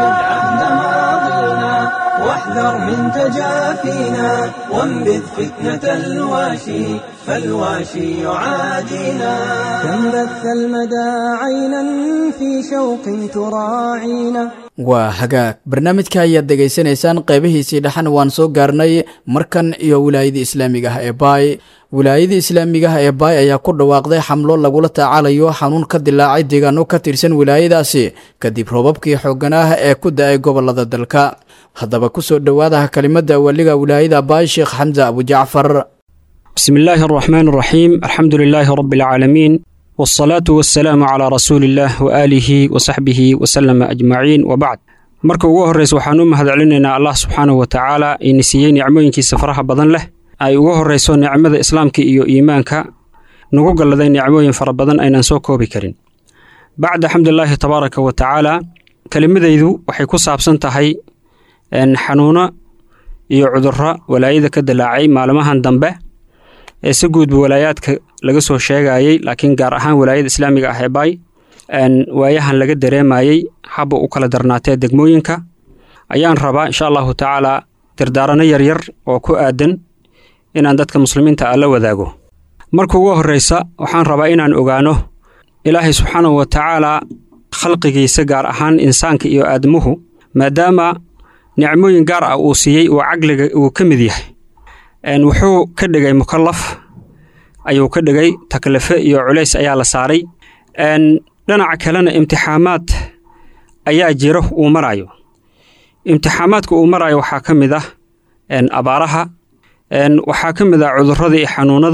واحذر من تجافينا وانبذ فتنة الواشي فالواشي يعادينا كم بث المدى عينا في شوق تراعينا waa hagaag barnaamijka ayaad degaysanaysaan qaybihiisii dhexan waan soo gaarnay markan iyo wilaayadii islaamiga ah ee baay wilaayadii islaamiga ah ee baay ayaa ku dhawaaqday xamlo lagula tacaalayo xanuun ka dilaacay deegaano ka tirsan wilaayadaasi kadib roobabkii xooggan ah ee ku da-ay gobolada dalka haddaba kusoo dhowaadaha kelimada waliga wilaayada baay sheekh xamse abujacfar بسم الله الرحمن الرحيم الحمد لله رب العالمين والصلاة والسلام على رسول الله وآله وصحبه وسلم أجمعين وبعد marka ugu horreysa waxaan u mahadcelinaynaa allah subxaanahu wa tacaala ina siiyey nicmooyinkiisa faraha badan leh ay ugu horreyso nicmada islaamka iyo iimaanka nagu galladay nicmooyin fara badan aynaan soo koobi karin bacda xamdulilaahi tabaaraka wa tacaala kelimadaydu waxay ku saabsan tahay xanuuno iyo cudurro walaayada ka dilaacay maalmahan dambe ee si guudba walaayaadka laga soo sheegayey laakiin gaar ahaan walaayada islaamiga ah ee baay waayahan laga dareemayey habba u kala darnaatee degmooyinka ayaan rabaa insha allahu tacaalaa dardaarano yaryar oo ku aadan inaan dadka muslimiinta ah la wadaago marka ugu horreysa waxaan rabaa inaan ogaano ilaahay subxaanahu wa tacaalaa khalqigiisa gaar ahaan insaanka iyo aadamuhu maadaama nicmooyin gaar ah uu siiyey oo caqliga uu ka mid yahay wuxuu ka dhigay mukallaf ayuu ka dhigay taklife iyo culays ayaa la saaray dhinaca kalena imtixaamaad ayaa jiro uu marayo imtixaamaadka uu marayo waxaa ka mid ah abaaraha waxaa ka mid ah cudurrada iyo xanuunada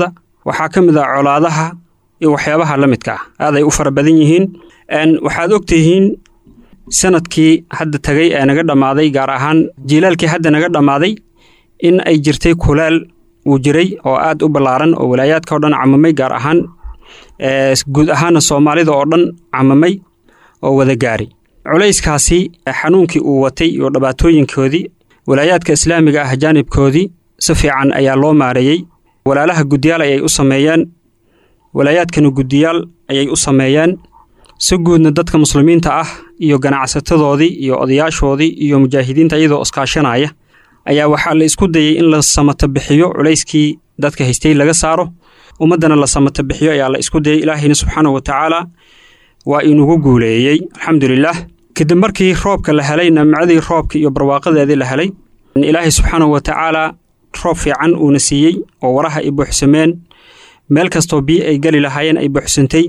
waxaa ka mid ah colaadaha iyo waxyaabaha la midka ah aad ay u fara badan yihiin waxaad ogtihiin sanadkii hadda tagay ee naga dhammaaday gaar ahaan jiilaalkii hadda naga dhammaaday in ay jirtay kulaal uu jiray oo aad u ballaaran oo walaayaadka o dhan camamay gaar ahaan guud ahaana soomaalida oo dhan camamay oo wada gaari culayskaasi xanuunkii uu watay iyo dhibaatooyinkoodii walaayaadka islaamiga ah jaanibkoodii si fiican ayaa loo maareeyey walaalaha guddiyaal ayay u sameeyeen walaayaadkana guddiyaal ayay u sameeyeen si guudna dadka muslimiinta ah iyo ganacsatadoodii iyo odayaashoodii iyo mujaahidiinta iyadoo iskaashanaya ayaa waxaa la isku dayey in la samata bixiyo culayskii dadka haystay laga saaro ummaddana la samata bixiyo ayaa la isku dayey ilaahayna subxaana wa tacaala waa inugu guuleeyey alxamdulilaah kadib markii roobka la helay namcadii roobka iyo barwaaqadeedii la helay ilaahay subxaana wa tacaala roob fiican uuna siiyey oo waraha ay buuxsameen meel kastoo biyo ay geli lahaayeen ay buuxsantay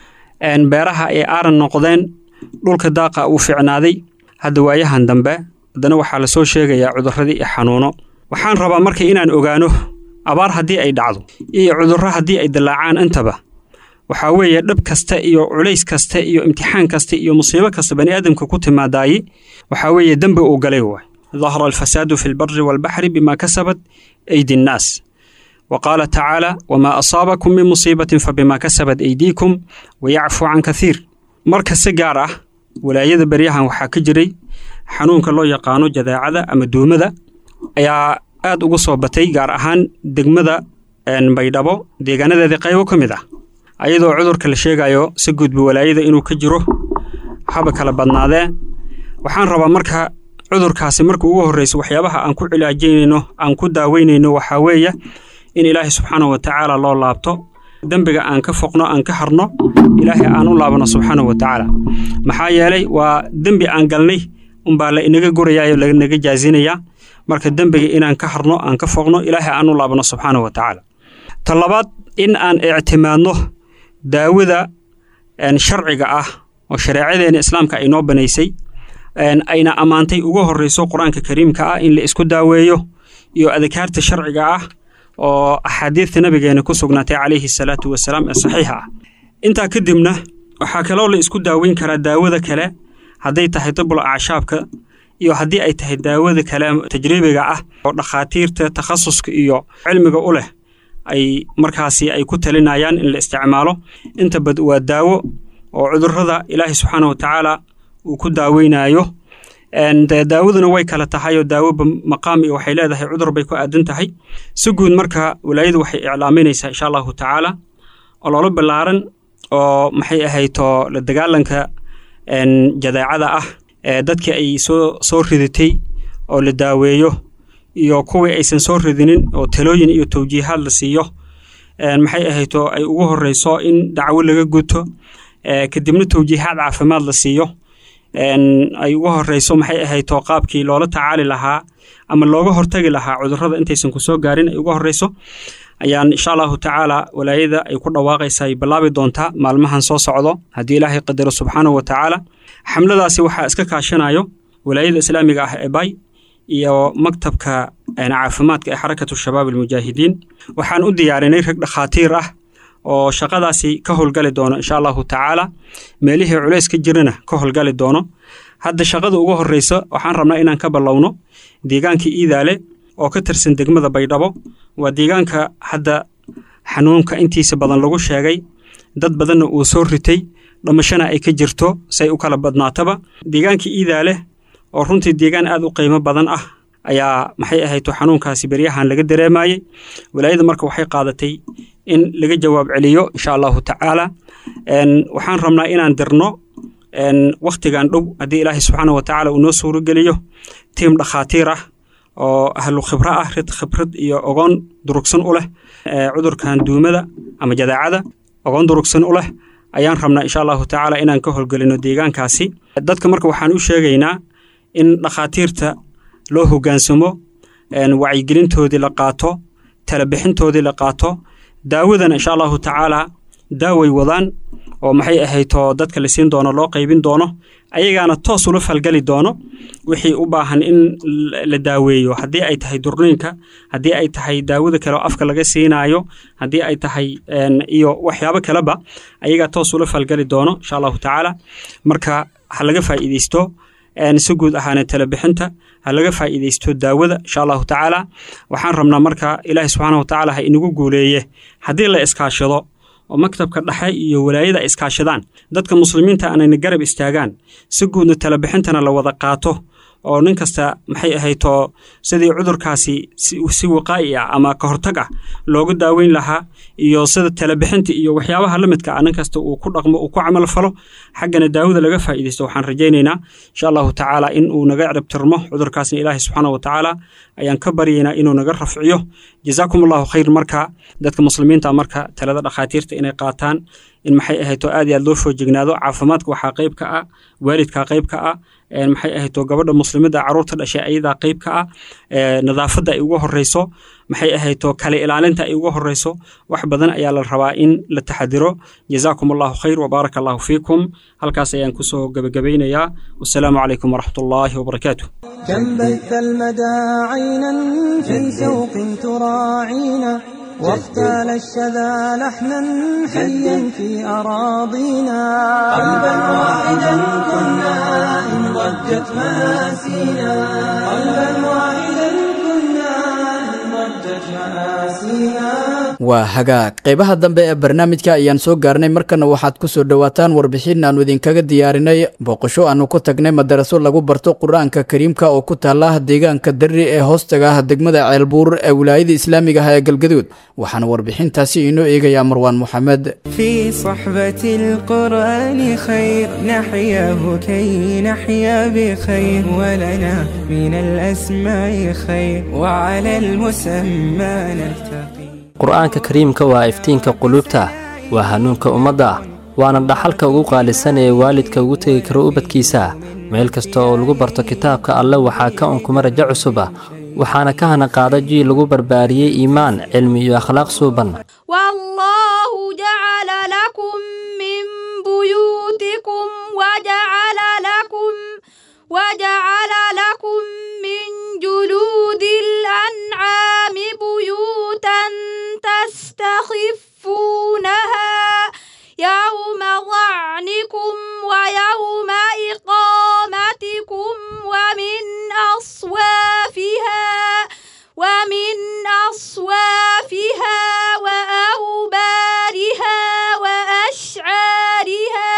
beeraha ay aaran noqdeen dhulka daaqa uu fiicnaaday hadda waayahan dambe haddana waxaa lasoo sheegayaa cudurradii iyo xanuuno waxaan rabaa marka inaan ogaano abaar haddii ay dhacdo iyo cudurro haddii ay dillaacaan intaba waxaa weeye dhab kasta iyo culays kasta iyo imtixaan kasta iyo musiibo kasta bani aadamka ku timaadaaye waxaa weeye dembi uu galay waay dahara alfasaadu fi lbari waalbaxri bima kasabat aydi nnaas wa qaala tacaala wamaa asaabakum min musiibatin fabima kasabat aydiikum wayacfu can kathiir marka si gaar ah walaayada beryahan waxaa ka jiray xanuunka loo yaqaano jadaacada ama duumada ayaa aad uga soo batay gaar ahaan degmada baydhabo deegaanadeedii qaybo ka mid ah ayadoo cudurka la sheegayo si gudba walaayada inuu ka jiro haba kala badnaadee waxaan rabaa marka cudurkaasi marka ugu horreysa waxyaabaha aan ku cilaajaynayno aan ku daaweynayno waxaa weeye in ilaahay subxaana wa tacaala loo laabto dembiga aan ka foqno aan ka harno ilaahay aan u laabano subxaana wa tacaala maxaa yeelay waa dembi aan galnay unbaa la inaga gurayayo lanaga jaazinayaa marka dembiga inaan ka harno aan ka foqno ilaahay aan u laabano subxaana wa tacaala ta labaad in aan ictimaadno daawada sharciga ah oo shareecadeena islaamka ay noo banaysay ayna ammaantay ugu horreyso qur-aanka kariimka ah in la isku daaweeyo iyo adkaarta sharciga ah oo axaadiidta nabigeena ku sugnaatay calayhi salaatu wasalaam ee saxiixa ah intaa kadibna waxaa kaloo la isku daaweyn karaa daawada kale hadday tahay dibul acshaabka iyo haddii ay tahay daawada kale tajriibiga ah oo dhakhaatiirta takhasuska iyo cilmiga u leh ay markaasi ay ku talinayaan in la isticmaalo inta bad waa daawo oo cudurrada ilaahay subxaana wa tacaala uu ku daaweynayo daawaduna way kala tahay oo daawoba maqaam iyo waxay leedahay cudur bay ku aadan tahay si guud marka walaayadu waxay iclaaminaysaa insha allahu tacaala ololo ballaaran oo maxay ahayto la dagaalanka jadeecada ah ee dadkii ay soo soo ridatay oo la daaweeyo iyo kuwii aysan soo ridinin oo talooyin iyo tawjiihaad la siiyo maxay ahayto ay ugu horreyso in dacwo laga guto kadibna tawjiihaad caafimaad la siiyo ay ugu horreyso maxay ahayto qaabkii loola tacaali lahaa ama looga hortagi lahaa cudurrada intaysan ku soo gaarin ay ugu horreyso ayaan insha allahu tacaala walaayada ay ku dhawaaqaysa ay bilaabi doontaa maalmahan soo socdo haddii ilaahay qadaro subxaanahu wa tacaala xamladaasi waxaa iska kaashanayo walaayada islaamiga ah ee bay iyo maktabka caafimaadka ee xarakatu shabaab almujaahidiin waxaan u diyaarinay rag dhakhaatiir ah oo shaqadaasi ka howlgali doono insha allahu tacaala meelihii culays ka jirana ka howlgali doono hadda shaqada ugu horreysa waxaan rabnaa inaan ka ballowno deegaankii iidaale oo ka tirsan degmada baydhabo waa deegaanka hadda xanuunka intiisa badan lagu sheegay dad badanna uu soo ritay dhamashana ay ka jirto say u kala badnaataba deegaankii iidaale oo runtii deegaan aad u qiimo badan ah ayaa maxay ahayto xanuunkaasi beryahan laga dareemayey walaayada marka waxay qaadatay in laga jawaab celiyo insha allahu tacaala waxaan rabnaa inaan dirno wakhtigan dhow haddii ilaahay subxaana wa tacaala uu noo suurogeliyo tiim dhakhaatiir ah oo ahlu khibro ah rid khibrad iyo ogoon durugsan u leh cudurkan duumada ama jadaacada ogoon durugsan u leh ayaan rabnaa insha allahu tacaala inaan ka howlgelino deegaankaasi dadka marka waxaan u sheegaynaa in dhakhaatiirta loo hoggaansamo wacyigelintoodii la qaato talabixintoodii la qaato daawadana insha allahu tacaala daaway wadaan oo maxay ahayto dadka la siin doono loo qaybin doono ayagaana toos ula falgeli doono wixii u baahan in la daaweeyo haddii ay tahay durniinka haddii ay tahay daawada kale oo afka laga siinaayo haddii ay tahay iyo waxyaabo kaleba ayagaa toos ula falgeli doono insha allahu tacaala marka ha laga faa'iideysto si guud ahaana talabixinta ha laga faa'iideysto daawada insha allahu tacaala waxaan rabnaa marka ilaahi subxaana wa tacaala ha inagu guuleeye haddii la iskaashado oo maktabka dhexe iyo walaayada iskaashadaan dadka muslimiinta aanayna garab istaagaan si guudna talabixintana la wada qaato oo nin kasta maxay ahayto sidii cudurkaasi si waqaa'i ah ama ka hortag ah loogu daaweyn lahaa iyo sida talabixinta iyo waxyaabaha la midka ah nin kasta uu ku dhaqmo uu ku camal falo xaggana daawada laga faa'iidaysto waxaan rajaynaynaa insha allahu tacaala in uu naga ciribtirmo cudurkaasna ilaahi subxaana wa tacaala ayaan ka baryaynaa inuu naga rafciyo jazaakum allahu khayr marka dadka muslimiinta marka talada dhakhaatiirta inay qaataan in maxay ahayto aad iyo aad loo foojignaado caafimaadka waxaa qayb ka ah waalidkaa qayb ka ah maxay ahayto gabadha muslimada caruurta dhashay ayadaa qayb ka ah nadaafadda ay uga horeyso maxay ahayto kale ilaalinta ay uga horeyso wax badan ayaa la rabaa in la taxadiro jazaakum allahu khayr wabaaraka allahu fiikum halkaas ayaan kusoo gebagabaynayaa wasalaamu calaykum waraxmat ullaahi wabarakaatu كم بث المدى عينا في شوق تراعينا واختال الشذا لحنا حيا في أراضينا قلبا واحدا كنا إن ضجت مآسينا قلبا واحدا كنا إن ضجت مآسينا waa hagaag qaybaha dambe ee barnaamijka ayaan soo gaarnay markana waxaad ku soo dhowaataan warbixin aanu idinkaga diyaarinay booqasho aanu ku tagnay madaraso lagu barto qur-aanka kariimka oo ku taala deegaanka darri ee hoostaga ah degmada ceelbuur ee wilaayada islaamiga ah ee galgaduud waxaana warbixintaasi inoo eegayaa marwaan moxamed في صحبة القرآن خير نحياه كي نحيا بخير ولنا من الأسماء خير وعلى المسمى نلتقي qur-aanka kariimka waa iftiinka quluubta waa hanuunka ummadda waana dhaxalka ugu qaalisan ee waalidka ugu tegi karo ubadkiisa meel kasta oo lagu barto kitaabka alle waxaa ka unkuma rajo cusuba waxaana ka hana qaada jiil lagu barbaariyey iimaan cilmi iyo akhlaaq suuban والله جعل لكم من بيوتكم وجعل لكم وجعل لكم من جلود الأنعام بيوتا تستخفونها يوم ظعنكم ويوم إقامتكم ومن أصوافها ومن أصوافها وأوبارها وأشعارها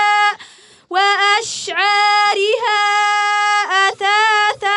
وأشعارها أثاثا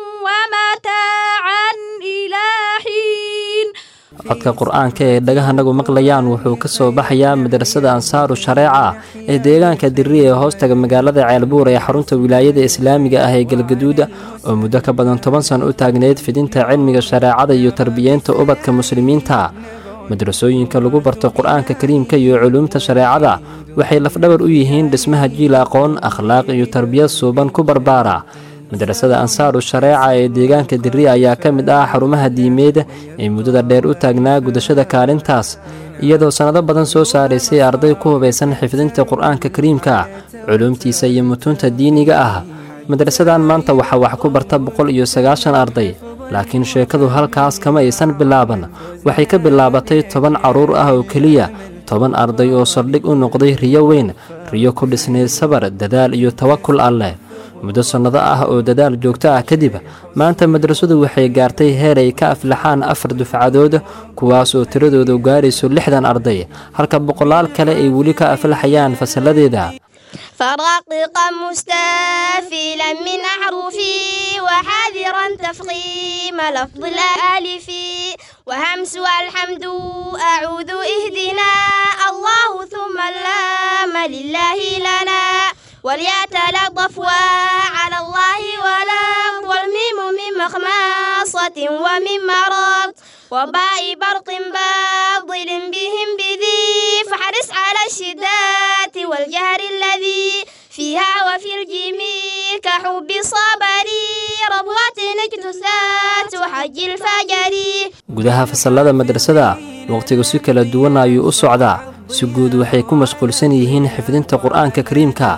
ومتاعا إلى حين codka qur-aanka ee dhagahanagu maqlayaan wuxuu ka soo baxayaa madrasada ansaaru shareeca ee deegaanka dirri ee hoostaga magaalada ceelbuur ee xarunta wilaayada islaamiga ah ee galgaduuda oo muddo ka badan toban san u taagneyd fidinta cilmiga shareecada iyo tarbiyeynta ubadka muslimiinta madrasooyinka lagu barto qur-aanka kariimka iyo culuumta shareecada waxay lafdhabar u yihiin dhismaha jiil aqoon akhlaaq iyo tarbiyad suuban ku barbaara madrasada ansaaru shareeca ee deegaanka dirri ayaa ka mid ah xarumaha diimeed ee muddada dheer u taagnaa gudashada kaalintaas iyadoo sannado badan soo saaraysay arday ku hubaysan xifdinta qur-aanka kariimka culuumtiisa iyo mutuunta diiniga ah madrasadan maanta waxaa wax ku barta boqol iyo sagaashan arday laakiin sheekadu halkaas kama aysan bilaaban waxay ka bilaabatay toban carruur ah oo keliya toban arday oo saldhig u noqday riyo weyn riyo ku dhisnayd sabar dadaal iyo tawakul alleh muddo sannado ah oo dadaal joogto ah kadib maanta madrasadu waxay gaartay heer ay ka aflaxaan afar dufcadood kuwaas oo tiradoodu gaarayso lixdan arday halka boqolaal kale ay weli ka aflaxayaan fasalladeeda فرقق مستافلا من أحرفي وحاذرا تفخيم لفظ الألف وهمس والحمد أعوذ اهدنا الله ثم اللام لله لنا وليتلطف على الله ولا والميم من مخماصة ومن مرض وباء برق باطل بهم بذي فحرص على الشدات والجهر الذي فيها وفي الجميع كحب صبري ربوة اجتثات وحج الفجر gudaha fasallada madrasada waqtigu si kala duwan ayuu u socdaa si guud waxay ku mashquulsan yihiin xifdinta qur-aanka kariimka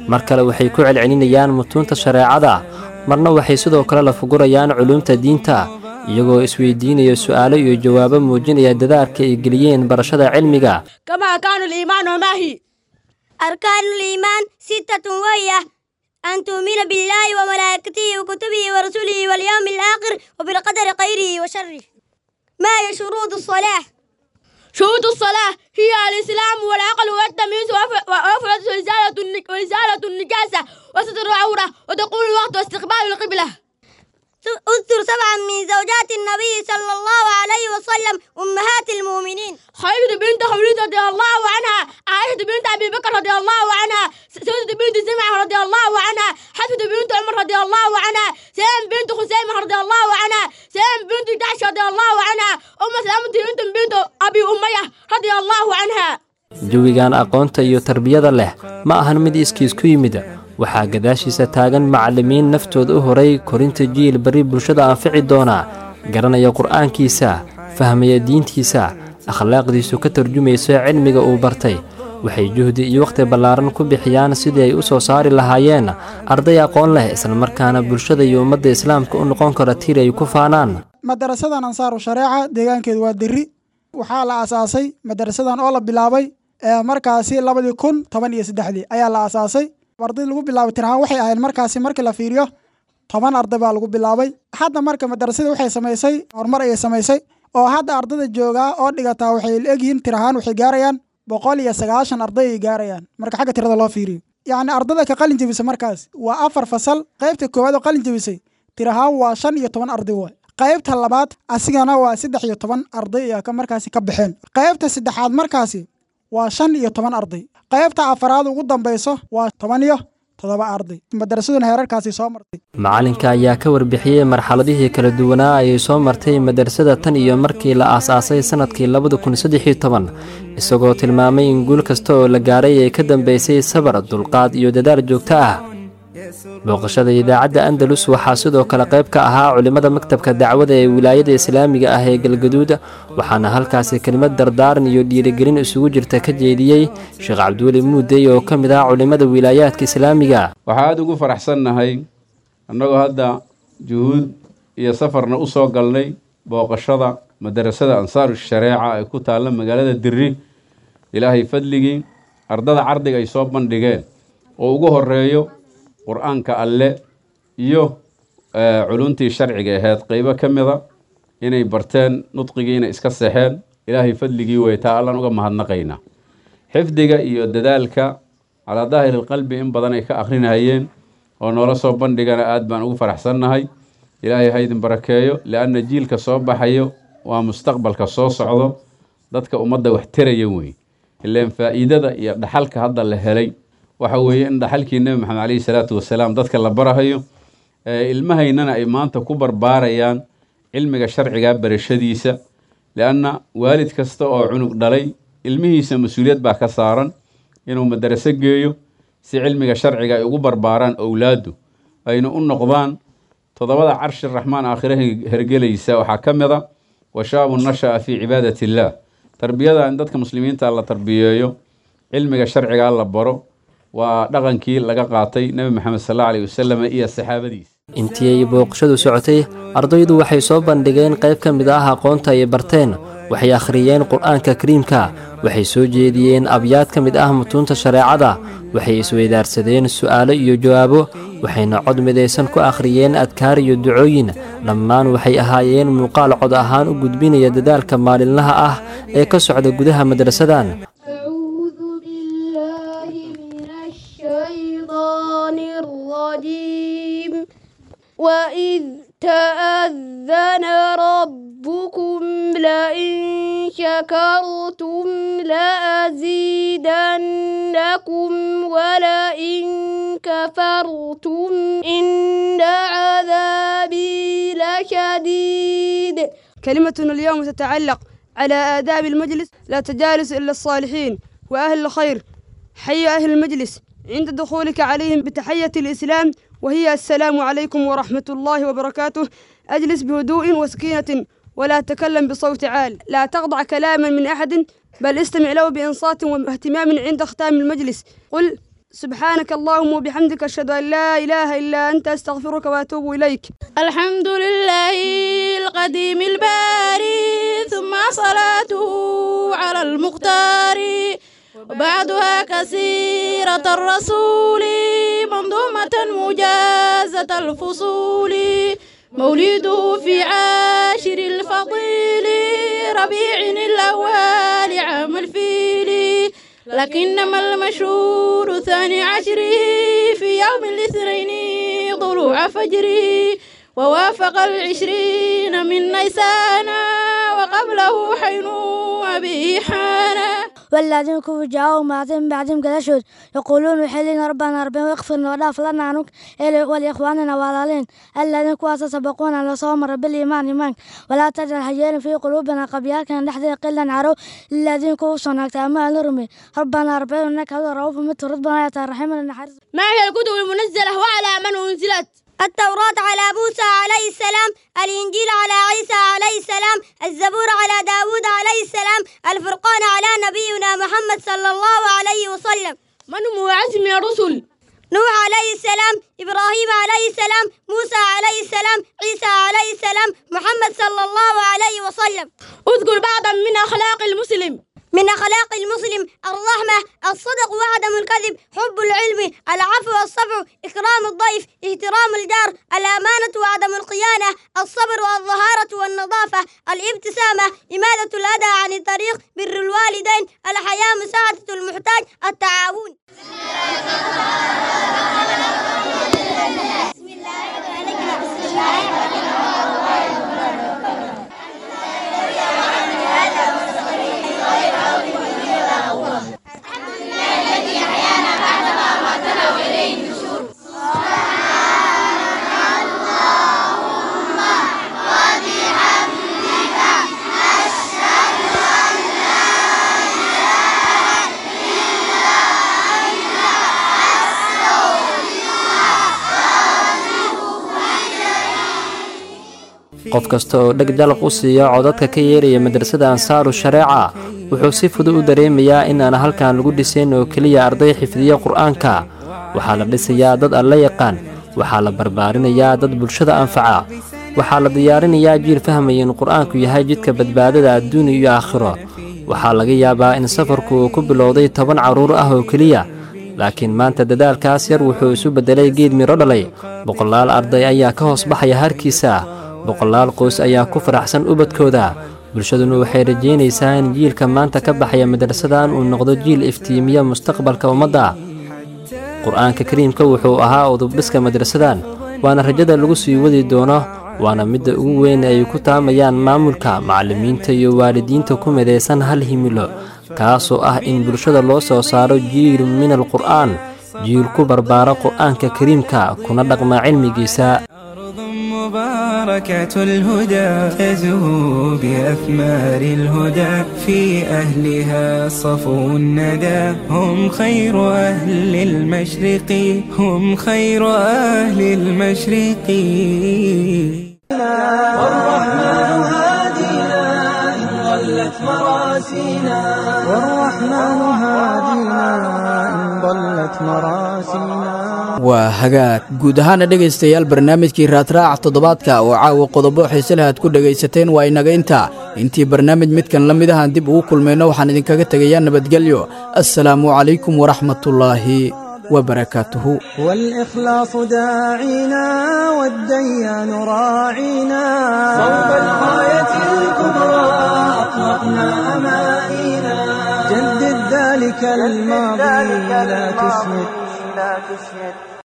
mar kale waxay ku celcelinayaan mutuunta shareecada marna waxay sidoo kale la fugurayaan culuumta diinta iyagoo isweydiinaya su'aalo iyo jawaabo muujinaya dadaalka ay geliyeen barashada cilmiga كما أركان الإيمان وما هي أركان الإيمان ستة وهي أن تؤمن بالله وملائكته وكتبه ورسله واليوم الآخر وبالقدر خيره وشره ما هي شروط الصلاة شروط الصلاة هي الإسلام والعقل والتمييز وأف- وأفرد وإزالة النك- وإزالة النجاسة وستر العورة ودخول الوقت واستقبال القبلة اذكر سبعا من زوجات النبي صلى الله عليه وسلم أمهات المؤمنين خديجة بنت خوليد رضي الله عنها عائشة بنت أبي بكر رضي الله عنها سودة بنت زمعة رضي الله عنها حفصة بنت عمر رضي الله عنها سلام بنت خزيمة رضي الله عنها سلام بنت جحش رضي الله عنها أم سلامة بنت بنت أبي أمية رضي الله عنها jawigan aqoonta iyo tarbiyada leh ma ahan mid iskiis ku yimid waxaa gadaashiisa taagan macallimiin naftooda u horay korinta jiil bari bulshada anfici doona garanaya qur'aankiisa fahmaya diintiisa akhlaaqdiisu ka tarjumayso cilmiga uu bartay waxay juhdi iyo wakhti ballaaran ku bixiyaan sidii ay u soo saari lahaayeen arday aqoon leh islamarkaana bulshada iyo ummadda islaamka u noqon kara tiir ay ku faanaan madarasadan ansaaru shareeca deegaankeedu waa deri waxaa la aasaasay madarasadan oo la bilaabay ee markaasi labadii kun toban iyo saddexdii ayaa la aasaasay arday lagu bilaabay tirahaan waxay ahayd markaasi markii la fiiriyo toban arday baa lagu bilaabay hadda marka madarasada waxay samaysay horumar ayay samaysay oo hadda ardayda joogaa oo dhigataa waxay egyihiin tirahaan waxay gaarayaan boqol iyo sagaashan arday ay gaarayaan marka xagga tirada loo fiiriyo yacni ardayda ka qalin jebisay markaas waa afar fasal qaybta koowaad oo qalin jebisay tirahaan waa shan iyo toban arday waay qaybta labaad asigana waa saddex iyo toban arday ayaa ka markaasi ka baxeen qaybta saddexaad markaasi waa shan iyo toban arday qaybta afaraad ugu dambayso waa toban iyo toddoba arday madarasaduna heerarkaasi soo martay macalinka ayaa ka warbixiyey marxaladihii kala duwanaa ayay soo martay madarasada tan iyo markii la aasaasay sannadkii labada kun saddex iyo toban isagoo tilmaamay in guul kasta oo la gaaray ay ka dambaysay sabar dulqaad iyo dadaal joogto ah booqashada idaacadda andalus waxaa sidoo kale qayb ka ahaa culimmada maktabka dacwada ee wilaayada islaamiga ah ee galgaduud waxaana halkaasi kelimad dardaaran iyo dhiirigelin isugu jirta ka jeediyey sheekh cabdiweli muudey oo ka mid ah culimmada wilaayaadka islaamiga waxaa aada ugu faraxsannahay annagoo hadda juhuud iyo safarna u soo galnay booqashada madarasada ansaaru shareeca ee ku taalla magaalada dirri ilaahay fadligii ardada cardiga ay soo bandhigeen oo ugu horeeyo qur-aanka alle iyo culuntii sharciga ahayd qeybo ka mida inay barteen nudqigiina iska seexeen ilaahay fadligii weytaa allan uga mahadnaqaynaa xifdiga iyo dadaalka calaa daahiri lqalbi in badan ay ka akrinayeen oo noola soo bandhigana aad baan ugu faraxsannahay ilaahay haydin barakeeyo lianna jiilka soo baxayo waa mustaqbalka soo socdo dadka ummadda wax teraya wey ileen faa'iidada iyo dhaxalka hadda la helay waxa weeye in dhaxalkii nebi maxamed caleyhi salaatu wasalaam dadka la barahayo ilmahaynana ay maanta ku barbaarayaan cilmiga sharciga barashadiisa lianna waalid kasta oo cunug dhalay ilmihiisa mas-uuliyad baa ka saaran inuu madaraso geeyo si cilmiga sharciga ay ugu barbaaraan owlaaddu ayna u noqdaan toddobada carshi raxmaan aakhiraha hergelaysa waxaa ka mid a washaabu nasha'a fii cibaadati illaah tarbiyada in dadka muslimiinta la tarbiyeeyo cilmiga sharciga la baro waa dhaqankii laga qaatay nebi maxamed sal alla aleyh wasalam iyo saxaabadiisa intii ay booqashadu socotay ardaydu waxay soo bandhigeen qayb ka mid ah aqoonta ay barteen waxay akhriyeen qur-aanka kariimka waxay soo jeediyeen abyaad ka mid ah mutuunta shareecada waxay isweydaarsadeen su'aalo iyo jawaabo waxayna cod midaysan ku akhriyeen adkaar iyo ducooyin dhammaan waxay ahaayeen muuqaal cod ahaan u gudbinaya dadaalka maalinlaha ah ee ka socda gudaha madrasadan وإذ تأذن ربكم لئن شكرتم لأزيدنكم ولئن كفرتم إن عذابي لشديد كلمتنا اليوم تتعلق على آداب المجلس لا تجالس إلا الصالحين وأهل الخير حي أهل المجلس عند دخولك عليهم بتحية الإسلام وهي السلام عليكم ورحمة الله وبركاته أجلس بهدوء وسكينة ولا تكلم بصوت عال لا تخضع كلاما من أحد بل استمع له بإنصات واهتمام عند ختام المجلس قل سبحانك اللهم وبحمدك أشهد أن لا إله إلا أنت أستغفرك وأتوب إليك الحمد لله القديم الباري ثم صلاته على المختار وبعدها كثيرة الرسول منظومة مجازة الفصول مولده في عاشر الفضيل ربيع الأول عام الفيل لكنما المشهور ثاني عشره في يوم الاثنين طلوع فجره ووافق العشرين من نيسان وقبله حين أبي حانا والذين كفروا جاءوا بعدهم بعدهم قدشود يقولون وحلين ربنا ربنا واغفر لنا فلنا عنك ولإخواننا والالين الذين كواس سبقونا لصوم رب الإيمان إيمان ولا تجعل حجير في قلوبنا قبياك نحن قلا عرو الذين كفروا هناك أمال نرمي ربنا ربنا إنك هذا رؤوف مثل ربنا يترحم النحر ما هي الكتب المنزلة وعلى من أنزلت التوراة على موسى عليه السلام الإنجيل على عيسى عليه السلام الزبور على داود عليه السلام الفرقان على نبينا محمد صلى الله عليه وسلم من هو عزم الرسل نوح عليه السلام إبراهيم عليه السلام موسى عليه السلام عيسى عليه السلام محمد صلى الله عليه وسلم اذكر بعضا من أخلاق المسلم من أخلاق المسلم الرحمة الصدق وعدم الكذب حب العلم العفو والصفع إكرام الضيف احترام الجار الأمانة وعدم الخيانة الصبر والظهارة والنظافة الابتسامة إمادة الأذى عن الطريق بر الوالدين الحياة مساعدة المحتاج التعاون qof kasta oo dheg jalaq u siiya codadka ka yeeraya madrasada ansaaru shareeca wuxuu si fudud u dareemayaa in aan halkan lagu dhisayn oo keliya arday xifdiya qur'aanka waxaa la dhisayaa dad alla yaqaan waxaa la barbaarinayaa dad bulshada anfaca waxaa la diyaarinayaa jiil fahmaya in qur'aanku yahay jidka badbaadada adduun iyo aakhiro waxaa laga yaabaa in safarku uu ku bilowday toban carruur ah oo keliya laakiin maanta dadaalkaas yar wuxuu isu beddelay geed midho dhalay boqolaal arday ayaa ka hoos baxaya harkiisa boqolaal qoys ayaa ku faraxsan ubadkooda bulshaduna waxay rajaynaysaa in jiilka maanta ka baxaya madrasadan uu noqdo jiil iftiimiya mustaqbalka ummadda qur-aanka kariimka wuxuu ahaa udubdhiska madrasadan waana rajada lagu sii wadi doono waana midda ugu weyn ay ku taamayaan maamulka macallimiinta iyo waalidiinta ku midaysan hal himilo kaasoo ah in bulshada loo soo saaro jiil min alqur'aan jiil ku barbaara qur'aanka kariimka kuna dhaqma cilmigiisa مباركة الهدى تزهو بأثمار الهدى في أهلها صفو الندى هم خير أهل المشرق هم خير أهل المشرق والرحمن هادينا إن ضلت مراسينا والرحمن هادينا إن ضلت مراسينا waa hagaag guud ahaana dhegaystayaal barnaamijkii raadraaca toddobaadka oo caawa qodobo xiise leh aad ku dhegaysateen waa inaga intaa intii barnaamij midkan la mid ahaan dib ugu kulmayno waxaan idinkaga tegayaa nabadgelyo assalaamu calaykum waraxmatullaahi wabarakaatuhu والإخلاص داعينا والديان راعينا صوب الغاية الكبرى أطلقنا أمانينا جدد ذلك الماضي لا تسمد